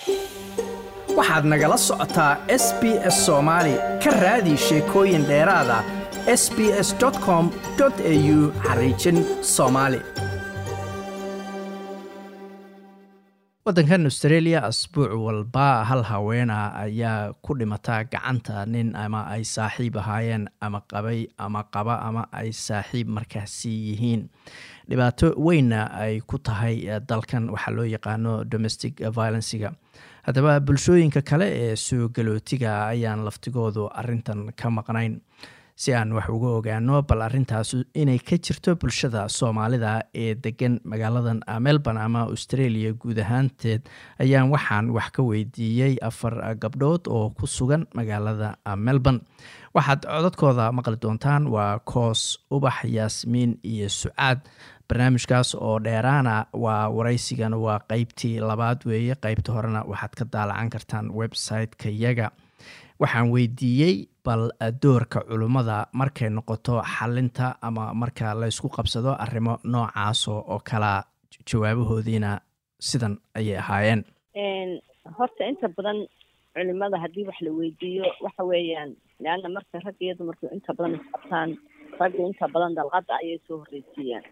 waxaad nagala socotaa s b s soomaali ka raadi sheekooyin dheeraada s b s com au xariijin soomaali waddankan australia asbuuc walba hal haweena ayaa ku dhimata gacanta nin ama ay saaxiib ahaayeen ama qabay ama qaba ama ay saaxiib markaasi yihiin dhibaato weynna ay ku tahay dalkan waxaa loo yaqaano domestic violenciga haddaba bulshooyinka kale ee soo galootiga ayaan laftigoodu arintan ka maqnayn si aan wax uga ogaano bal arintaas inay ka jirto bulshada soomaalida ee degan magaaladan melbourne ama australia guud ahaanteed ayaan waxaan wax ka weydiiyey afar gabdhood oo ku sugan magaalada melbourne waxaad codadkooda maqli doontaan waa koos ubax yaasmiin iyo sucaad barnaamijkaas oo dheeraana waa waraysigan waa qeybtii labaad weeye qeybta horena waxaad ka daalacan kartaan website-ka yaga waxaan weydiiyey bal doorka culummada markay noqoto xalinta ama marka laysku qabsado arrimo noocaas oo kala jawaabahoodiina sidan ayay ahaayeen horta inta badan culimada haddii wax la weydiiyo waxa weeyaan leanna marka rag iyo dumarku inta badan isqabtaan ragga inta badan dalqada ayay soo horreysiiyaan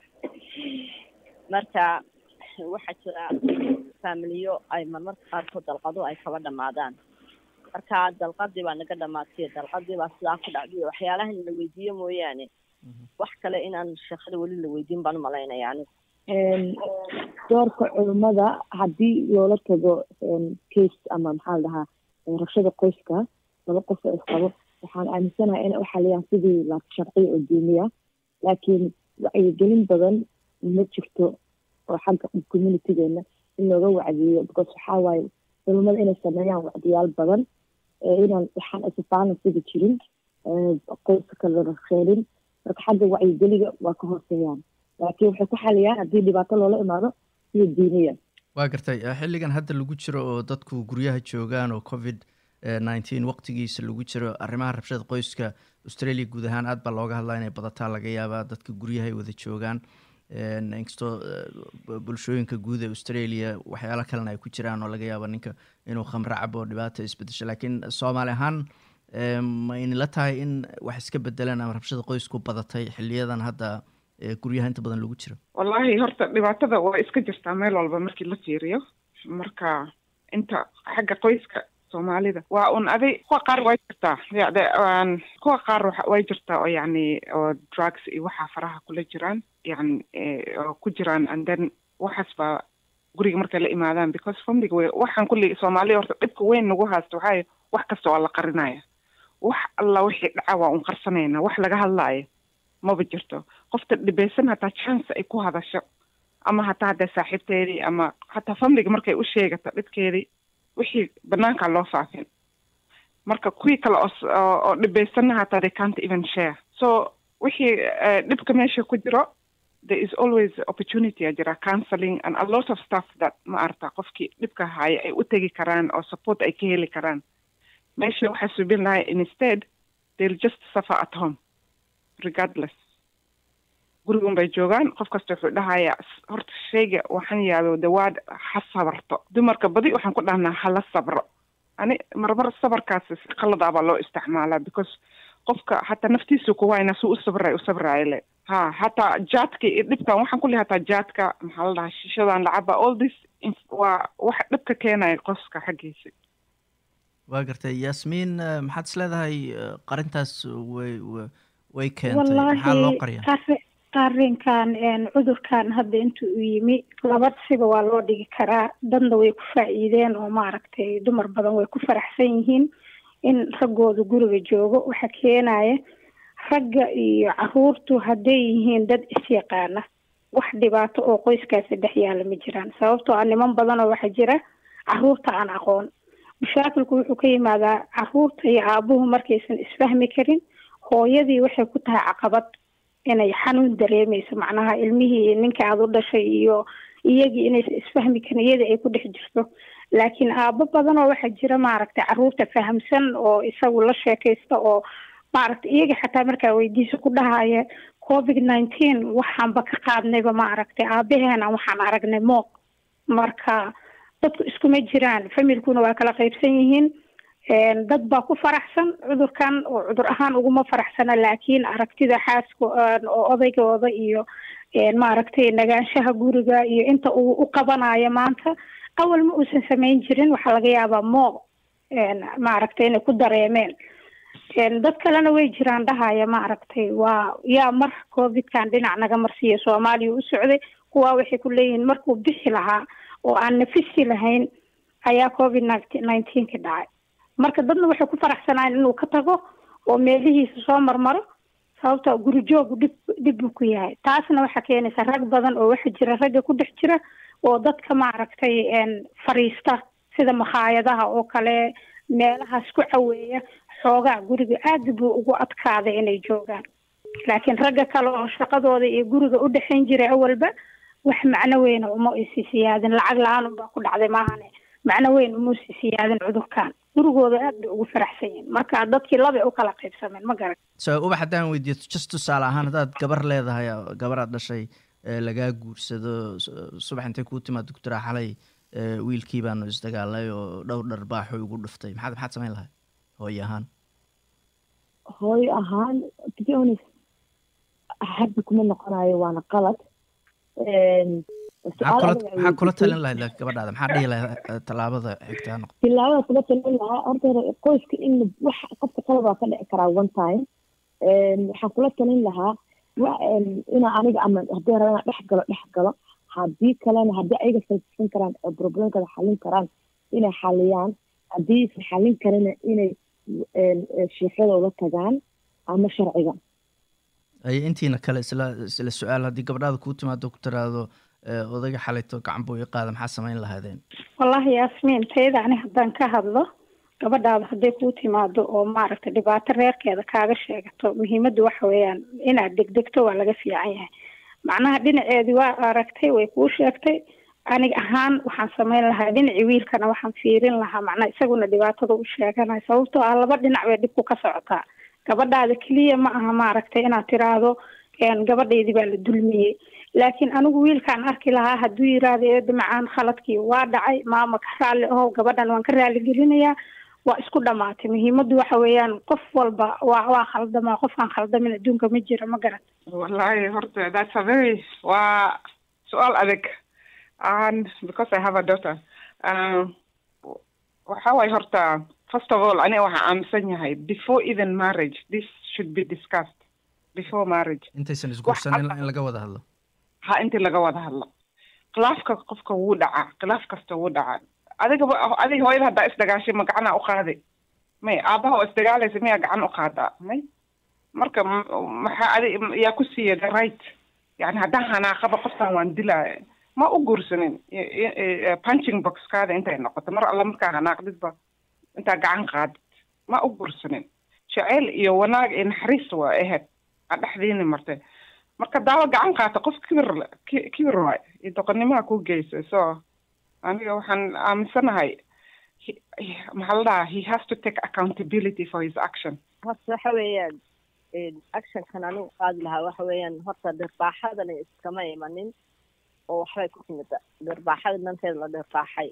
marka waxaa jira faamiliyo ay marmarka qaarkood dalqado ay kaba dhamaadaan marka dalqadii baa naga dhamaatay dalqadii baa sidaa ku dhacday waxyaalahan la weydiiyo mooyaane wax kale inaan sheekada weli la weydiin baan umalaynaya anigu doorka culummada haddii loola tago case ama maxaa la dhahaa rabshada qoyska laba qof oo isqabo waxaan aaminsanahay in waxaliyaan sidii la sharciya oo diiniya laakiin wacyigelin badan ma jirto oo xagga communitygeena in looga wacdiyo because waxaa waaye culummada inay sameeyaan wacdiyaal badan inaan waxaan isbalansiga jirin qoyska kala kheelin marka xagga wacyigeliga waa ka hooseeyaan laakiin waxay ku xaliyaan haddii dhibaato loola imaado iyo diiniya waa gartay xilligan hadda lagu jiro oo dadku guryaha joogaan oo covid nineteen waqtigiisa lagu jiro arrimaha rabshada qoyska australia guud ahaan aad baa looga hadlaa inay badataa laga yaabaa dadka guryahay wada joogaan inkastoo bulshooyinka guud ee australia waxyaalo kalena ay ku jiraan oo laga yaabo ninka inuu khamro cabo dhibaata isbedesho laakiin soomaali ahaan ma inila tahay in wax iska bedelaan ama rabshada qoysku badatay xiliyadan hadda guryaha inta badan lagu jiro wallahi horta dhibaatada waa iska jirtaa meel walba markii la fiiriyo marka inta xagga qoyska soomaalida waa un aday kuwa qaar way jirtaa yade kuwa qaar way jirtaa oo yacni oo drugs iyo waxaa faraha kula jiraan yani oo ku jiraan and then waxaas baa guriga markay la imaadaan because famliga wey waxaan kulli soomaaliya horta dhibka weyn nagu haysta waxaa wax kasta waa la qarinaya wax alla wixii dhaca waa un qarsanayna wax laga hadlaayo maba jirto qofta dhibeysan hataa chance ay ku hadasho ama hataa haddee saaxiibteedii ama hataa famliga markay u sheegato dhibkeedii wixii banaankaa loo faafin marka kuwii kale oo dhibeysanna hataa they can't even share so wixii dhibka meesha ku jiro there is always opportunity a jira counseling and a lot of stuff that ma arata qofkii dhibka haya ay u tegi karaan oo support ay ka heli karaan meesha waxaa subin lahay instead they'll just suffer at home regardless gurigun bay joogaan qof kasta wuxuu dhahayaa horta sheyga waxaan yaabay dawaad ha sabarto dumarka badi waxaan ku dhahnaa hala sabro ani marmar sabarkaas qalada baa loo isticmaalaa because qofka hataa naftiisu kuwayna su u sabray u sabraayo le ha hataa jaadka iyo dhibkan waxaan kulli hataa jaadka maxaa la dhahaa shishadan lacaba all this waa wax dhibka keenaya qoska xaggiisa waa gartay yaasmiin maxaad is leedahay qarintaas way way keentay maxaa loo qariya arrinkan cudurkan hadda inta uu yimi laba siba waa loo dhigi karaa dadna way ku faa'iideen oo maaragtay dumar badan way ku faraxsan yihiin in raggooda guriga joogo waxa keenaya ragga iyo caruurtu hadday yihiin dad isyaqaana wax dhibaato oo qoyskaasi dhex yaala ma jiraan sababtoo ah niman badanoo waxaa jira caruurta aan aqoon mashaakilku wuxuu ka yimaadaa caruurta iyo aabuhu markaysan isfahmi karin hooyadii waxay ku tahay caqabad inay xanuun dareemeyso macnaha ilmihii ninka aada u dhashay iyo iyagii inaysan isfahmi karin iyadii ay ku dhex jirto laakiin aabo badan oo waxaa jira maaragtay caruurta fahamsan oo isagu la sheekaysta oo maaragtay iyaga xataa markaa weydiisa ku dhahaya covid nineteen waxaanba ka qaadnayba maaragtay aabaheena waxaan aragnay mooq marka dadku iskuma jiraan familkuna waa kala qaybsan yihiin dad baa ku faraxsan cudurkan oo cudur ahaan uguma faraxsana laakiin aragtida xaaska oo odaygooda iyo maaragtay nagaanshaha guriga iyo inta uu u qabanayo maanta awal ma uusan samayn jirin waxaa laga yaabaa moo maaragtay inay ku dareemeen dad kalena way jiraan dhahaya maaragtay waa yaa mar covidkan dhinac naga marsiiya soomaaliya u socday kuwaa waxay ku leeyihiin markuu bixi lahaa oo aan nafisi lahayn ayaa covid nineteenka dhacay marka dadna waxay ku faraxsanaayen inuu ka tago oo meelihiisa soo marmaro sababta guri joogu dhib dhib buu ku yahay taasna waxaa keenaysa rag badan oo waxa jira ragga ku dhex jira oo dadka maaragtay fariista sida makhaayadaha oo kale meelahaas ku caweeya xoogaa guriga aad buu ugu adkaaday inay joogaan laakiin ragga kale oo shaqadooda iyo guriga u dhexayn jiray awalba wax macno weyna uma isi siyaadin lacag la-aan unbaa ku dhacday maahane macno weyn uma si siyaadin cudurkan gurigooda aad bay ugu faraxsan yihin marka dadkii labay u kala qaybsameen ma garan so ubax haddaan weydiiyo just tusaale ahaan haddaad gabar leedahay gabar aad dhashay lagaa guursado subax intay kuu timaad doctora xalay wiilkii baanu isdagaalnay oo dhowr dharbaaxo igu dhuftay maxaad maxaad samayn lahay hooyo ahaan hooyo ahaan to be honest hadda kuma noqonayo waana qalad maxaa kula talin lahayd gabadhaada maxaa dhihi lahayd tallaabada xigtaa noqo tilaabada kula talin lahaa horta qoyska in wax qofka qalad waa ka dhici karaa one time waxaan kula talin lahaa inaa aniga ama haddii raba inaan dhex galo dhex galo haddii kalena haddii ayaga falsisan karaan oo problemkada xalin karaan inay xaliyaan haddii isan xalin karina inay sheekadooda tagaan ama sharciga ay intiina kale isla isla su-aal haddii gabadhaada kuu timaado ku tiraahdo odayga xalayto gacan buu i qaada maxaa samayn lahaadeen wallahi yaasmiin tayada ani haddaan ka hadlo gabadhaada hadday kuu timaado oo maaragtay dhibaato reerkeeda kaaga sheegato muhiimadda waxa weeyaan inaad degdegto waa laga fiican yahay macnaha dhinaceedii waa aragtay way kuu sheegtay aniga ahaan waxaan samayn lahaa dhinacii wiilkana waxaan fiirin lahaa macnaha isaguna dhibaatada u sheeganayo sababtoo ah laba dhinac bay dhibku ka socotaa gabadhaada keliya ma aha maaragtay inaad tiraahdo gabadhaydii baa la dulmiyey laakiin anigu wiilkaan arki lahaa hadduu yiraahdo eeda macaan khaladkii waa dhacay maama ka raalli aho gabadhan waan ka raaligelinayaa waa isku dhamaatay muhiimaddu waxa weeyaan qof walba waa waa khaldamaa qofkaan khaldamin adduunka ma jira ma garan wallahi horta that's a very waa su-aal adag and because I have a daughter um, waxa waay horta first of all aniga waxaa aaminsan yahay before even marriage this should be discussed before marriage intaysan isguursanin in laga wada hadlo ha intii laga wada hadlo khilaafka qofka wuu dhacaa khilaaf kasta wuu dhacaa adigaba adiga hooyada haddaa isdagaashay ma gacanaa u qaaday may aabaha oo isdagaalaysa miyaa gacan u qaadaa may marka maxaa adig yaa ku siiya the right yani haddaan hanaaqaba qofkan waan dilaa ma u guursanin punching boxkaada intay noqoto mar alla markaa hanaaqdidba intaa gacan qaadid ma u guursanin jaceyl iyo wanaag iyo naxariis waa ahayd aa dhexdiini martay marka daawo gacan qaata qof kibir kibir waay iyo doqonnimaha ku geysa so aniga waxaan aaminsanahay maxaa la dhahaa he has to take accountability for his action horta waxa weeyaan actionkan anigu qaadi lahaa waxa weeyaan horta dhirbaaxadani iskama imanin oo waxbay ku timid dhirbaaxada dhanteeda la dhirbaaxay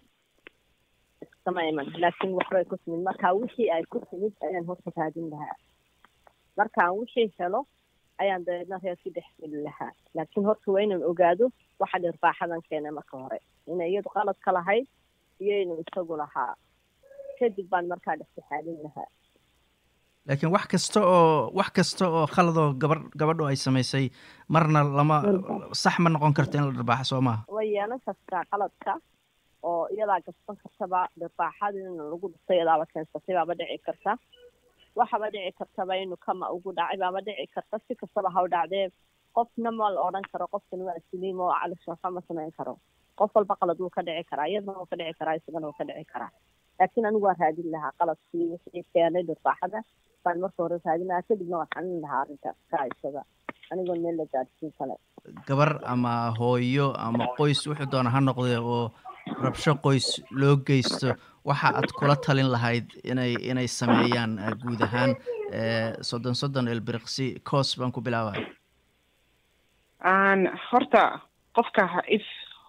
iskama iman laakiin waxbay ku timid marka wixii ay ku timid ayaan horta raadin lahaa markaan wixii helo ayaan dabeedna reerkii dhex geli lahaa laakiin horta waa inaan ogaado waxa dhirbaaxadan keenay marka hore inay iyadu qalad ka lahayd iyo inuu isagu lahaa kadib baan markaa dhexsaxaadin lahaa laakiin wax kasta oo wax kasta oo khaladoo gabar gabadhu ay samaysay marna lama sax ma noqon karto in la dhirbaaxo soo maaha way yeelan kartaa qaladka oo iyadaa gasban kartaba dhirbaaxadina lagu dhistay iyadaaba keensatay baaba dhici karta waxaba dhici kartaba inuu kama ugu dhacay baaba dhici karta si kastaba ha u dhacdee qofna ma la odhan karo qofkan waa siliim oo calishafa ma samayn karo qof walba qalad wuu ka dhici karaa iyadana wuu ka dhici karaa isagana wuu ka dhici karaa laakiin anigu waan raadin lahaa qaladkii wixii keenay dhirbaaxada baan marka hore raadin lahaa kadibna waan xalin lahaa arrintaas ka isaga anigoo meel la gaadhsiin kale gabar ama hooyo ama qoys wuxuu doona ha noqdee oo rabsho qoys loo geysto waxa aad kula talin lahayd inay inay sameeyaan guud ahaan soddon soddon elbiriqsi coos baan ku bilaabaya horta qofka if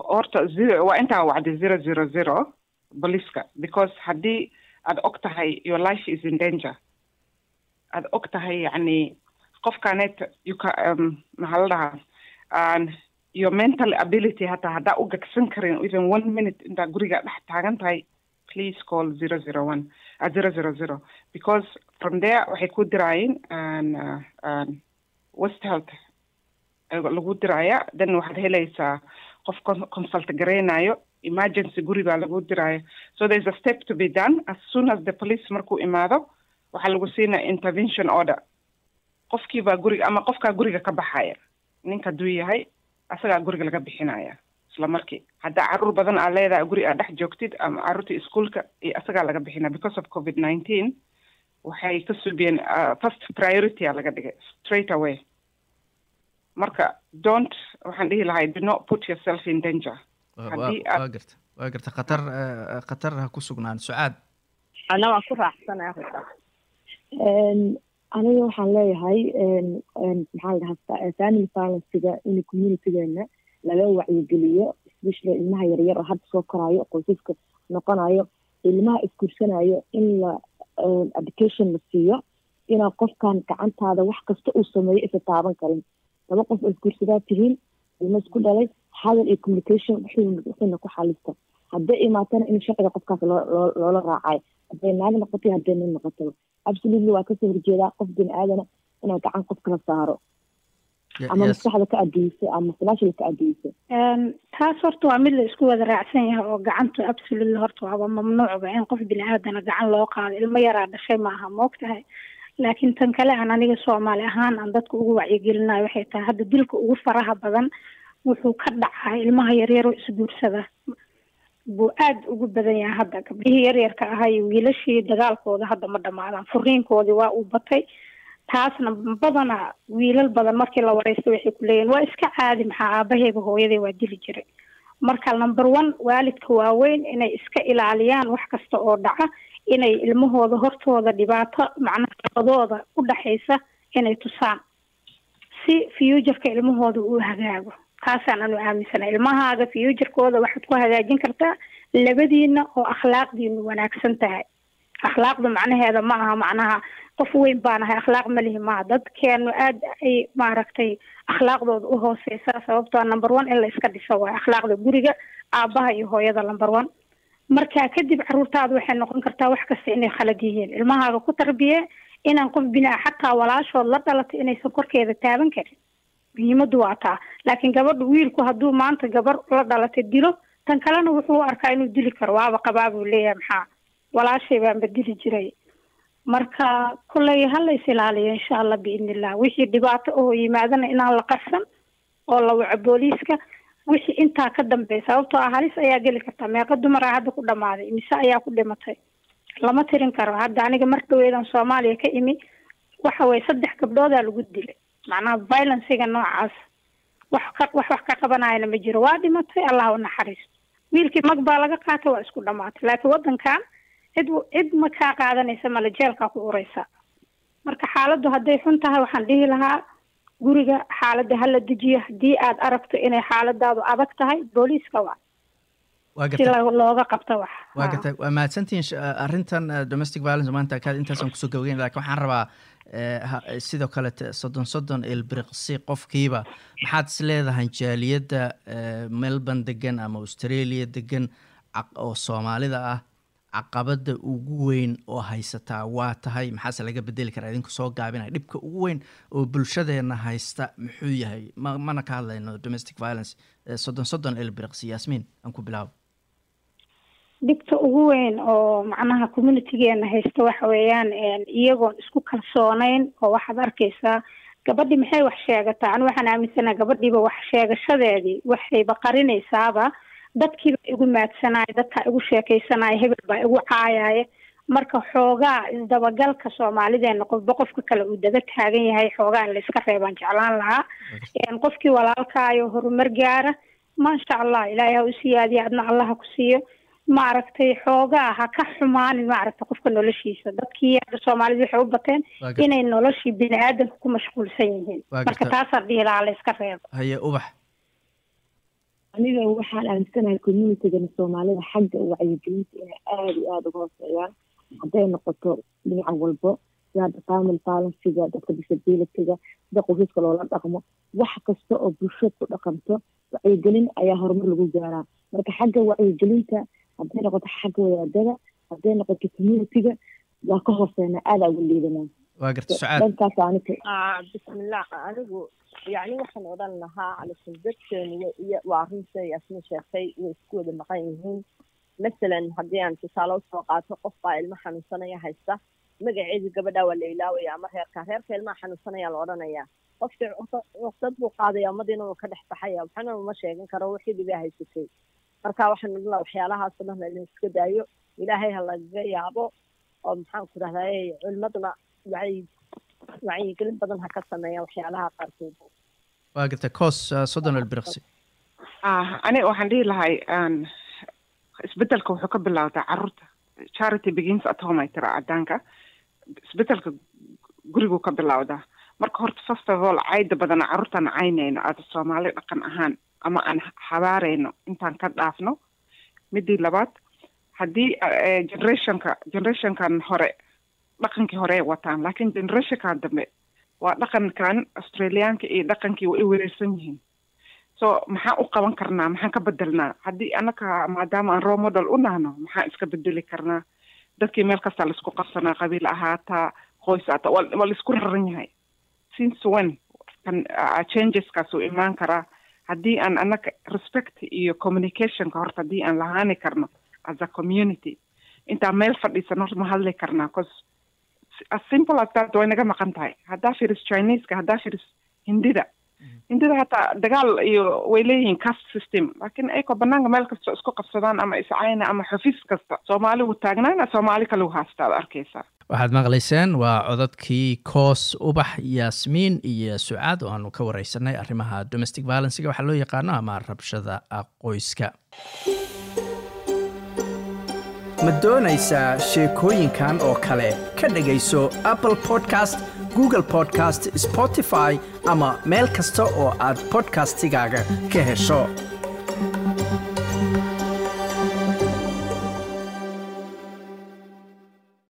horta zero waa intaa wacday zero zero zero booliiska because haddii aad og tahay your life is in danger aad og tahay yacni qofkaneet you ca um, maxaa la dhahaa an your mental ability hataa haddaa u gagsan karin even one minute intaa guriga dhex taagan tahay please call zero zero one uh, zero zero zero because from there waxay ku diraayeen an uh, an west health lagu diraya then waxaad helaysaa qof consult gareynayo emergency guri baa lagu diraya so there is a step to be done as soon as the police markuu imaado waxaa lagu siinaya intervention order qofkii baa guriga ama qofkaa guriga ka baxaya ninka hadduu yahay asagaa guriga laga bixinaya isla markii haddaa caruur badan aa leedahay guri aad dhex joogtid ama caruurta iskuolka iyo asagaa laga bixinaya because of covid nineteen waxay ka subiyeen first priority a laga dhigay straight away marka don't waxaan dhihi lahay do not put yourself in danger waa garta waa garta khatar khatar ha ku sugnaan sucaad ana waan ku raaxsanaya horta aniga waxaan leeyahay maxaa la dhahaa family violencega in communitygeena laga wacyigeliyo especially ilmaha yaryar oo hadda soo koraayo qoysaska noqonayo ilmaha isgursanayo in la education la siiyo inaa qofkan gacantaada wax kasta uu sameeyo isa taaban karin laba qof oo isguursadaa tihiin ilmo isku dhalay hadal iyo communication wuxuuna ku xalista hadday imaatana in sharciga qofkaas loo loola raacayo hadday naag noqoto hadday nin noqotaba absolutely waa kasoo horjeedaa qof bini aadana inaa gacan qof kala saaro ama maskaxda ka adeysa ama falaashada ka adeysa taas horta waa mid la isku wada raacsan yahay oo gacanta absolutely horta waaba mamnuucba in qof bini aadana gacan loo qaado ilmo yaraa dhashay maaha moogtahay laakiin tan kale aan aniga soomaali ahaan aan dadka ugu wacyigelinayo waxay tahay hadda dilka ugu faraha badan wuxuu ka dhacaa ilmaha yaryaroo isguursada buu aada ugu badan yahay hadda gabdhihii yaryarka ahaa iyo wiilashii dagaalkooda hadda ma dhamaadaan furiinkoodii waa uu batay taasna badana wiilal badan markii la wareysta waxay ku leeyihin waa iska caadi maxaa aabaheyba hooyaday waa dili jiray marka number one waalidka waaweyn inay iska ilaaliyaan wax kasta oo dhaca inay ilmahooda hortooda dhibaato macnaha labadooda u dhaxaysa inay tusaan si futureka ilmahooda uu hagaago taasaan anu aaminsana ilmahaaga futurkooda waxaad ku hagaajin kartaa labadiina oo akhlaaqdiinu wanaagsan tahay akhlaaqda macnaheeda ma aha macnaha qof weyn baan ahay akhlaaq ma lihi maaha dadkeenu aada ay maaragtay akhlaaqdooda u hooseysaa sababtoo number one in la iska dhiso waayo akhlaaqda guriga aabaha iyo hooyada number one markaa kadib caruurtaada waxay noqon kartaa wax kasta inay khalad yihiin ilmahaaga ku tarbiye inaan qof binaa xataa walaashood la dhalatay inaysan korkeeda taaban karin muhiimadu waa taa laakiin gabadha wiilku hadduu maanta gabar la dhalatay dilo tan kalena wuxuu arkaa inuu dili karo waaba qabaa buu leeyahay maxaa walaashay baanba dili jiray marka kolley hala is ilaaliyo insha allah biidni illah wixii dhibaato oo yimaadana inaan la qarsan oo la waco booliiska wixii intaa ka dambeya sababtoo ah halis ayaa geli kartaa meeqa dumaraa hadda ku dhamaaday mise ayaa ku dhimatay lama tirin karo hadda aniga mar dhaweedan soomaaliya ka imi waxa weye saddex gabdhoodaa lagu dilay macnaha violencega noocaas wax ka wax wax ka qabanayana ma jiro waa dhimatay allah u naxariisto wiilkii mag baa laga qaatay waa isku dhamaatay laakiin waddankan cid cid ma kaa qaadanaysa male jeelkaa ku ureysa marka xaaladdu hadday xun tahay waxaan dhihi lahaa guriga xaaladda hala dejiyo haddii aad aragto inay xaaladaadu adag tahay booliiska waa si looga qabto wax waa gartay waa mahadsantihiin arrintan domestic violence maanta kaad intaasaan kusoo gabagayn lakin waxaan rabaa sidoo kale soddon soddon ilbiriqsi qofkiiba maxaad is leedahay jaaliyadda melbourne degan ama australia degan oo soomaalida ah caqabada ugu weyn oo haysataa waa tahay maxaase laga bedeli karaa idinku soo gaabinaya dhibka ugu weyn oo bulshadeena haysta muxuu yahay ma mana ka hadlayno domestic violence soddon soddon ilbiriqsi yaasmiin aan ku bilaabo dhibta ugu weyn oo macnaha communitygeena haysta waxa weeyaan iyagoon isku kalsooneyn oo waxaad arkaysaa gabadhii maxay wax sheegataa anu waxaan aaminsanaha gabadhiiba wax sheegashadeedii waxayba qarinaysaaba dadkiiba igu maadsanaya dadkaa igu sheekaysanaya hebel baa igu caayaya marka xoogaa isdabagalka soomaalideena qofba qofka kale uu daba taagan yahay xoogaa in layska reebaan jeclaan lahaa qofkii walaalkaayo horumar gaara maasha allah ilaahay ha u siyaadiya adna allah ha ku siiyo maaragtay xoogaa ha ka xumaanin maaragtay qofka noloshiisa dadkii hadda soomaalida waxay u bateen inay noloshii bini aadamka ku mashquulsan yihiin marka taasaan dhihi lahaa la iska reebo haye ubax aniga waxaan aaminsanahay communitygana soomaalida xagga wacyigelinta inay aada iyo aada uga hooseeyaan hadday noqoto dhinaca walbo sida hadda family balansiga dadka disabilityga sida qoysaska loola dhaqmo wax kasta oo bulshada ku dhaqanto wacyigelin ayaa horumar lagu gaaraa marka xagga wacyigelinta hadday noqoto xagga wadaadada hadday noqoto communityga waa ka hooseena aada ugu liidanaa waa garta sucaad dhankaas anika bismillah anigu yacni waxaan odhan lahaa calisun dadkeenu waa runta yaasmin sheegtay way isku wada maqan yihiin masalan haddii aan tusaale usoo qaato qof baa ilmo xanuunsanaya haysta magaceedii gabadhaa waa la ilaawaya ama reerka reerka ilmaha xanuunsanaya la odhanayaa qofkii cuqdad buu qaadaya ummadiina wuu ka dhex baxaya waxna uma sheegin karo wixii dhibaa haysatay marka waxaan odhan lahaa waxyaalahaasoo dhan la iska daayo ilaahay ha lagaga yaabo oo maxaan ku rahdaye culimaduna wacyi wacyigelin badan ha ka sameeya waxyaalaha qaarkood waa garta coos soddon albirqsi aniga waxaan dhihi lahay isbedelka wuxuu ka bilowdaa caruurta charity begins at home ay tira cadaanka isbedelka guriguu ka bilowdaa marka horta first of all cayda badana carruurtaan caynayno aada soomaali dhaqan ahaan ama aan habaarayno intaan ka dhaafno midii labaad haddii generationka generationkan hore dhaqankii hore ay wataan laakiin generationkan dambe waa dhaqankan australiyaanka iyo dhaqankii way wereersan yihiin so maxaan u qaban karnaa maxaan ka bedelnaa haddii anaka maadaama aan role model u nahno maxaan iska bedeli karnaa dadkii meel kasta laisku qabsanaa qabiil ahaataa qoys aata waa laisku raran yahay since when kan changeskaas uu imaan karaa haddii aan anaka respect iyo communicationka horta haddii aan lahaani karno as a community intaan meel fadhiisan horta ma hadli karnaa cause as simple as that way naga maqan tahay haddaa firis chineska haddaa firis hindida hindida hataa dagaal iyo way leeyihiin cast system laakiin ayagoo banaanka meel kasta isku qabsadaan ama iscayna ama xafiis kasta soomaali wuu taagnaana soomaali kale wuu haastaa ad arkaysaa waxaad maqlayseen waa codadkii koos ubax yaasmiin iyo sucaad oo aanu ka wareysanay arrimaha domestic violencega waxaa loo yaqaano ama rabshada qoyska ma doonaysaa sheekooyinkan oo kale ka dhegayso apple podcast google podcast spotify ama meel kasta oo aad podcastigaaga ka hesho